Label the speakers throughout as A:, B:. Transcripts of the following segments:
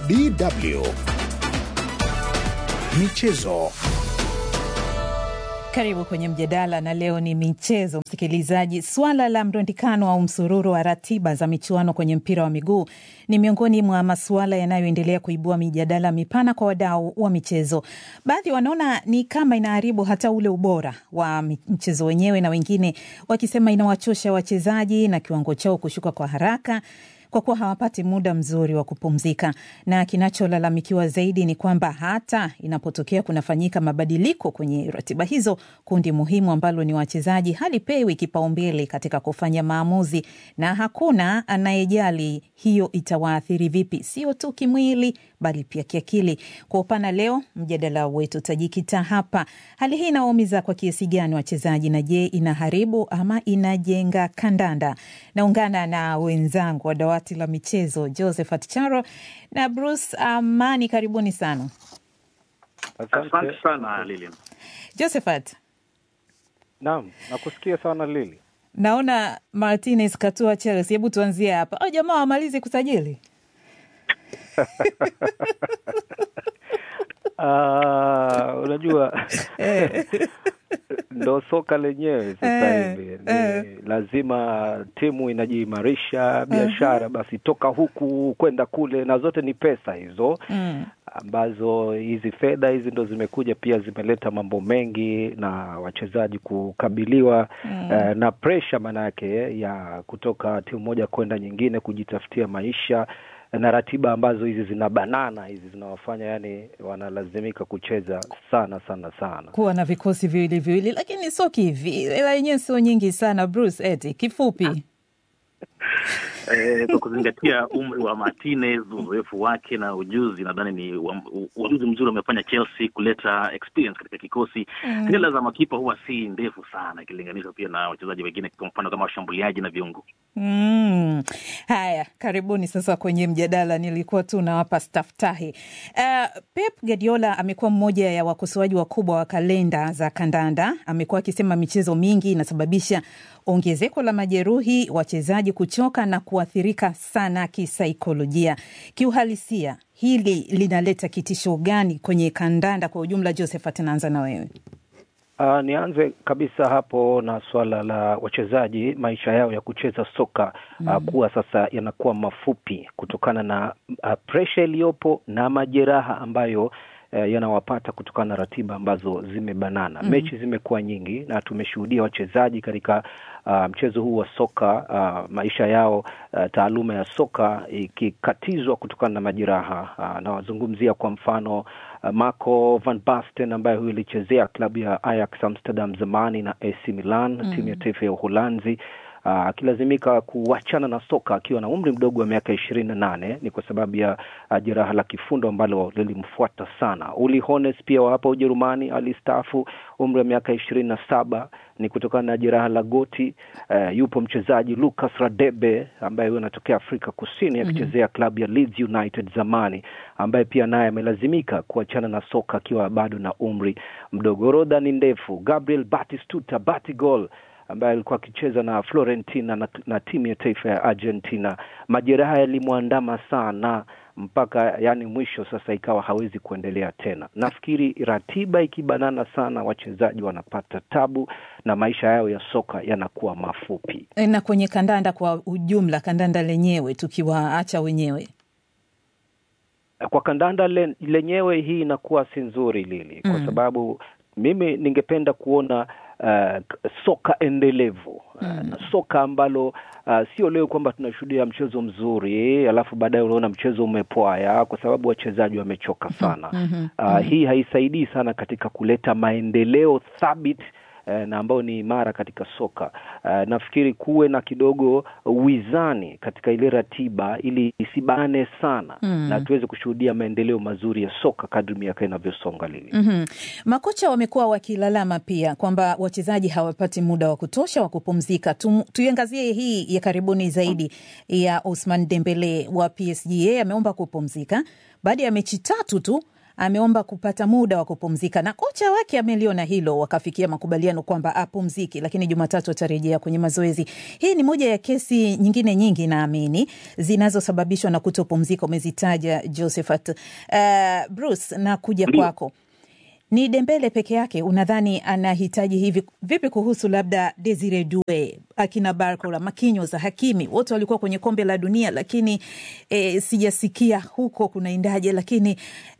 A: DW Michezo.
B: Karibu kwenye mjadala na leo ni michezo, msikilizaji. Swala la mrundikano au msururu wa ratiba za michuano kwenye mpira wa miguu ni miongoni mwa masuala yanayoendelea kuibua mijadala mipana kwa wadau wa michezo. Baadhi wanaona ni kama inaharibu hata ule ubora wa mchezo wenyewe, na wengine wakisema inawachosha wachezaji na kiwango chao kushuka kwa haraka kwa kuwa hawapati muda mzuri wa kupumzika. Na kinacholalamikiwa zaidi ni kwamba hata inapotokea kunafanyika mabadiliko kwenye ratiba hizo, kundi muhimu ambalo ni wachezaji halipewi kipaumbele katika kufanya maamuzi, na hakuna anayejali hiyo itawaathiri vipi, sio tu kimwili, bali pia kiakili. Kwa upana, leo mjadala wetu utajikita hapa. Hali hii inawaumiza kwa kiasi gani wachezaji, na je, inaharibu ama inajenga kandanda? Naungana na wenzangu wa dawati la michezo Josephat Charo na Bruce Amani, karibuni sana.
C: Asante sana Lilian.
B: Josephat,
D: Naam, nakusikia sana Lili.
B: naona Martinez katua Chelsea. Hebu tuanzie hapa. Oh, jamaa wamalize kusajili
D: Ah, unajua
B: Eh.
D: ndo soka lenyewe sasa
B: Eh,
D: hivi ni
B: eh.
D: lazima timu inajiimarisha biashara basi toka huku kwenda kule na zote ni pesa hizo
B: Mm.
D: ambazo hizi fedha hizi ndo zimekuja pia zimeleta mambo mengi na wachezaji kukabiliwa eh, na presha maanayake ya kutoka timu moja kwenda nyingine kujitafutia maisha na ratiba ambazo hizi zina banana hizi zinawafanya yani wanalazimika kucheza sana sana sana
B: kuwa na vikosi viwili viwili, lakini sio kivi, hela yenyewe sio nyingi sana. Bruce, eti kifupi
C: Eh, kwa kuzingatia umri wa Martinez, uzoefu wake na ujuzi, nadhani ni wa- u- ujuzi mzuri umefanya Chelsea kuleta experience katika kikosi. Hela za makipa huwa si ndefu sana ikilinganishwa pia na wachezaji wengine, kwa mfano kama washambuliaji na viungo.
B: Mm. Haya, karibuni sasa kwenye mjadala. Nilikuwa tu nawapa staftahi. Uh, Pep Guardiola amekuwa mmoja ya wakosoaji wakubwa wa kalenda za kandanda. Amekuwa akisema michezo mingi inasababisha ongezeko la majeruhi, wachezaji kuchoka na kuathirika sana kisaikolojia. Kiuhalisia, hili linaleta kitisho gani kwenye kandanda kwa ujumla? Josephat, naanza na wewe.
D: Uh, nianze kabisa hapo na swala la wachezaji maisha yao ya kucheza soka uh, kuwa sasa yanakuwa mafupi kutokana na uh, presha iliyopo na majeraha ambayo uh, yanawapata kutokana na ratiba ambazo zimebanana. Mechi zimekuwa nyingi na tumeshuhudia wachezaji katika uh, mchezo huu wa soka uh, maisha yao uh, taaluma ya soka ikikatizwa kutokana na majeraha uh, nawazungumzia kwa mfano uh, Marco van Basten ambaye huyu ilichezea klabu ya Ajax Amsterdam zamani na AC Milan timu ya taifa ya Uholanzi akilazimika kuachana na soka akiwa na umri mdogo wa miaka ishirini na nane ni kwa sababu ya uh, jeraha la kifundo ambalo lilimfuata sana. Uli Hones pia wa hapa Ujerumani alistaafu umri wa miaka ishirini na saba ni kutokana na jeraha la goti. Uh, yupo mchezaji Lucas Radebe ambaye huyo anatokea Afrika Kusini akichezea klabu ya Leeds United zamani, ambaye pia naye amelazimika kuachana na soka akiwa bado na umri mdogo. Orodha ni ndefu. Gabriel Batistuta Batigol ambaye alikuwa akicheza na Florentina na, na timu ya taifa ya Argentina. Majeraha yalimwandama sana mpaka yani mwisho sasa ikawa hawezi kuendelea tena. Nafikiri ratiba ikibanana sana, wachezaji wanapata tabu na maisha yao ya soka yanakuwa mafupi.
B: Na kwenye kandanda kwa ujumla, kandanda lenyewe tukiwaacha wenyewe
D: Kwa kandanda le, lenyewe hii inakuwa si nzuri Lili, kwa sababu mimi ningependa kuona uh, soka endelevu uh, na soka ambalo uh, sio leo kwamba tunashuhudia mchezo mzuri alafu baadaye unaona mchezo umepwaya kwa sababu wachezaji wamechoka sana. Uh, hii haisaidii sana katika kuleta maendeleo thabiti eh, na ambayo ni imara katika soka. Eh, nafikiri kuwe na kidogo wizani katika ile ratiba ili isibane sana na tuweze kushuhudia maendeleo mazuri ya soka kadri miaka inavyosonga lili.
B: Mhm. Makocha wamekuwa wakilalama pia kwamba wachezaji hawapati muda wa kutosha wa kupumzika. Tu, tuiangazie hii ya karibuni zaidi ya Ousmane Dembele wa PSG. Yeye ameomba kupumzika baada ya mechi tatu tu ameomba kupata muda wa kupumzika na kocha wake ameliona hilo, wakafikia makubaliano kwamba apumziki, lakini Jumatatu atarejea kwenye mazoezi. Hii ni moja ya kesi nyingine nyingi naamini zinazosababishwa na kutopumzika, umezitaja Josephat. Uh, Bruce, na kuja kwako ni Dembele peke yake unadhani anahitaji hivi vipi? Kuhusu labda Desire Due, akina Barcola, Marquinhos, Hakimi, wote walikuwa kwenye kombe la dunia, lakini e, sijasikia huko kunaendaje. Lakini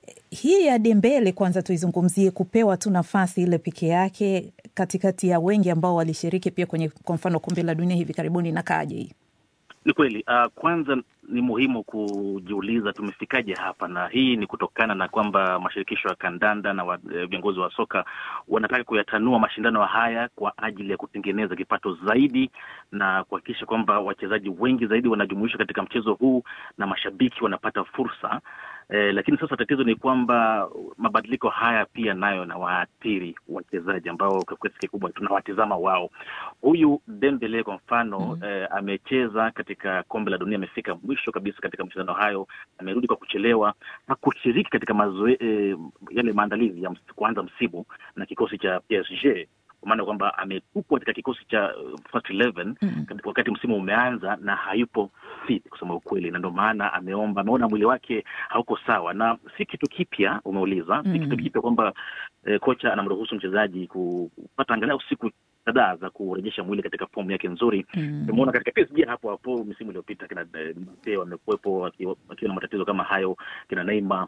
B: hii ya Dembele kwanza tuizungumzie, kupewa tu nafasi ile peke yake katikati ya wengi ambao walishiriki pia kwenye kwa mfano kombe la dunia hivi karibuni, na kaje hii
C: ni kweli. Uh, kwanza ni muhimu kujiuliza tumefikaje hapa, na hii ni kutokana na kwamba mashirikisho ya kandanda na viongozi wa soka wanataka kuyatanua mashindano haya kwa ajili ya kutengeneza kipato zaidi na kuhakikisha kwamba wachezaji wengi zaidi wanajumuishwa katika mchezo huu na mashabiki wanapata fursa. Eh, lakini sasa tatizo ni kwamba mabadiliko haya pia nayo na waathiri wachezaji ambao kwa kiasi kikubwa tunawatizama wao. Huyu Dembele kwa mfano mm -hmm. eh, amecheza katika kombe la dunia, amefika mwisho kabisa katika mashindano hayo, amerudi kwa kuchelewa, hakushiriki katika mazoe, eh, yale maandalizi ya kuanza msimu na kikosi cha PSG kwa maana kwamba ametupwa katika kikosi cha first 11 mm -hmm. wakati msimu umeanza na hayupo fit kusema ukweli, na ndio maana ameomba, ameona mwili wake hauko sawa, na si kitu kipya umeuliza. mm -hmm. si kitu kipya kwamba eh, kocha anamruhusu mchezaji kupata angalau siku kadhaa za kurejesha mwili katika fomu yake nzuri. Tumeona mm -hmm. katika PSG hapo hapo misimu iliyopita kina Mbappe wamekuwepo wakiwa na matatizo kama hayo, kina Neymar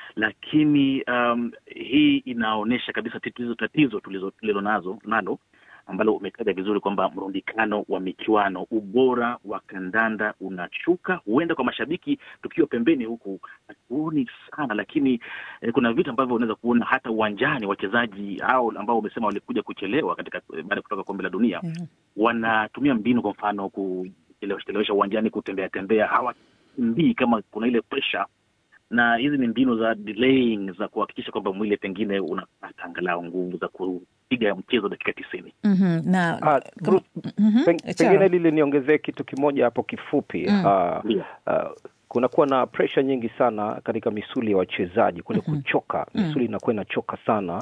C: lakini um, hii inaonyesha kabisa tatizo tatizo tulilo nazo nalo ambalo umetaja vizuri kwamba mrundikano wa michuano, ubora wa kandanda unashuka. Huenda kwa mashabiki tukiwa pembeni huku hatuoni sana, lakini eh, kuna vitu ambavyo unaweza kuona hata uwanjani. Wachezaji hao ambao umesema walikuja kuchelewa katika baada ya kutoka kombe la dunia mm -hmm. wanatumia mbinu, kwa mfano kuchelewesha uwanjani, kutembea tembea, hawakimbii kama kuna ile pressure na hizi ni mbinu za delaying za kuhakikisha kwamba mwili pengine unapata angalau nguvu za kupiga mchezo dakika tisini.
B: mm -hmm. na
D: uh, Bruce, mm -hmm. peng, pengine lile niongezee kitu kimoja hapo kifupi. mm. uh, yeah. uh, kunakuwa na presha nyingi sana katika misuli ya wachezaji kule mm -hmm. kuchoka, misuli inakuwa mm -hmm. inachoka sana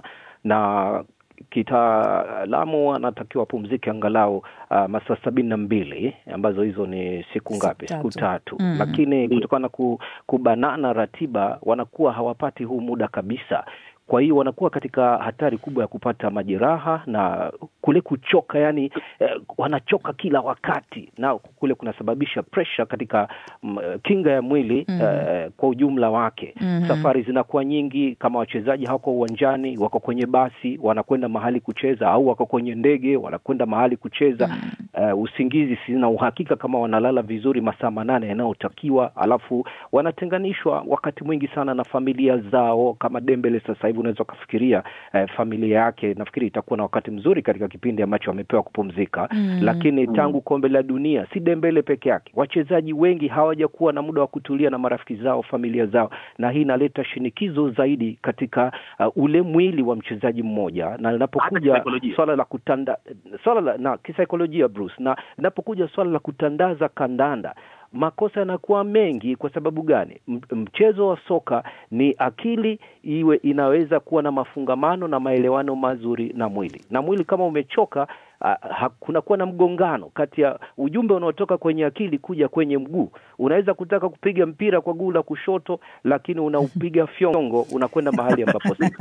D: na kitaalamu anatakiwa apumzike angalau uh, masaa sabini na mbili ambazo hizo ni siku ngapi? Siku tatu. mm. Lakini kutokana na kubanana ratiba wanakuwa hawapati huu muda kabisa. Kwa hiyo wanakuwa katika hatari kubwa ya kupata majeraha na kule kuchoka, yani eh, wanachoka kila wakati, na kule kunasababisha pressure katika m, kinga ya mwili mm. eh, kwa ujumla wake mm -hmm. Safari zinakuwa nyingi, kama wachezaji hawako uwanjani, wako kwenye basi wanakwenda mahali kucheza, au wako kwenye ndege wanakwenda mahali kucheza mm. eh, usingizi, sina uhakika kama wanalala vizuri masaa manane yanayotakiwa, alafu wanatenganishwa wakati mwingi sana na familia zao. Kama Dembele sasa hivi unaweza ukafikiria eh, familia yake nafikiri itakuwa na wakati mzuri katika kipindi ambacho amepewa kupumzika mm. Lakini tangu kombe la dunia si Dembele peke yake, wachezaji wengi hawajakuwa na muda wa kutulia na marafiki zao, familia zao, na hii inaleta shinikizo zaidi katika uh, ule mwili wa mchezaji mmoja, na linapokuja swala la kutanda swala la na kisaikolojia Bruce, na linapokuja swala la kutandaza kandanda makosa yanakuwa mengi. Kwa sababu gani? Mchezo wa soka ni akili iwe inaweza kuwa na mafungamano na maelewano mazuri na mwili, na mwili kama umechoka, uh, kunakuwa na mgongano kati ya ujumbe unaotoka kwenye akili kuja kwenye mguu. Unaweza kutaka kupiga mpira kwa guu la kushoto, lakini unaupiga fyongo, unakwenda mahali ambapo si.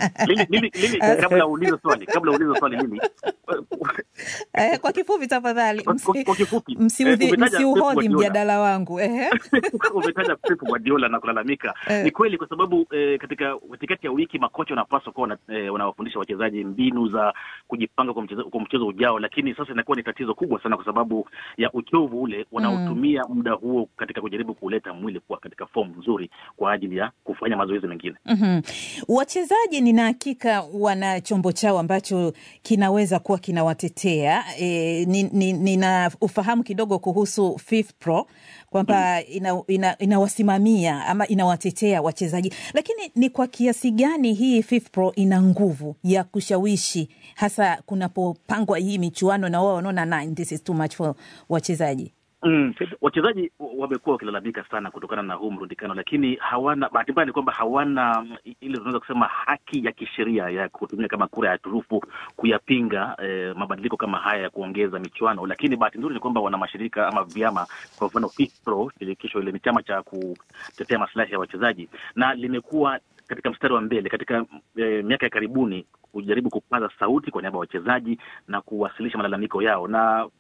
C: Kabla uulize swali, kabla uulize swali mimi
B: Eh, kwa kifupi tafadhali, msiuhodhi mjadala wangu.
C: Umetaja Pep Guardiola na kulalamika, ni kweli, kwa sababu eh, katika katikati ya wiki makocha wanapaswa kuwa wanawafundisha wachezaji mbinu za kujipanga kwa mchezo, kwa mchezo ujao, lakini sasa inakuwa ni tatizo kubwa sana kwa sababu ya uchovu ule wanaotumia mm. muda huo katika kujaribu kuleta mwili kuwa katika fomu nzuri kwa ajili ya kufanya mazoezi mengine.
B: mm -hmm. Wachezaji nina hakika wana chombo chao ambacho kinaweza kuwa kinawatetea. E, nina ni ufahamu kidogo kuhusu FIFPro kwamba mm. inawasimamia ina, ina ama inawatetea wachezaji, lakini ni kwa kiasi gani hii FIFPro ina nguvu ya kushawishi hasa kunapopangwa hii michuano na wao wanaona this is too much for wachezaji?
C: Mm. Wachezaji wamekuwa wakilalamika sana kutokana na huu mrundikano, lakini hawana, bahati mbaya ni kwamba hawana ile tunaweza kusema haki ya kisheria ya kutumia kama kura ya turufu kuyapinga eh, mabadiliko kama haya ya kuongeza michuano. Lakini bahati nzuri ni kwamba wana mashirika ama vyama, kwa mfano FIFPro, shirikisho ile ni chama cha kutetea maslahi ya wachezaji, na limekuwa katika mstari wa mbele katika eh, miaka ya karibuni kujaribu kupaza sauti kwa niaba ya wachezaji na kuwasilisha malalamiko yao na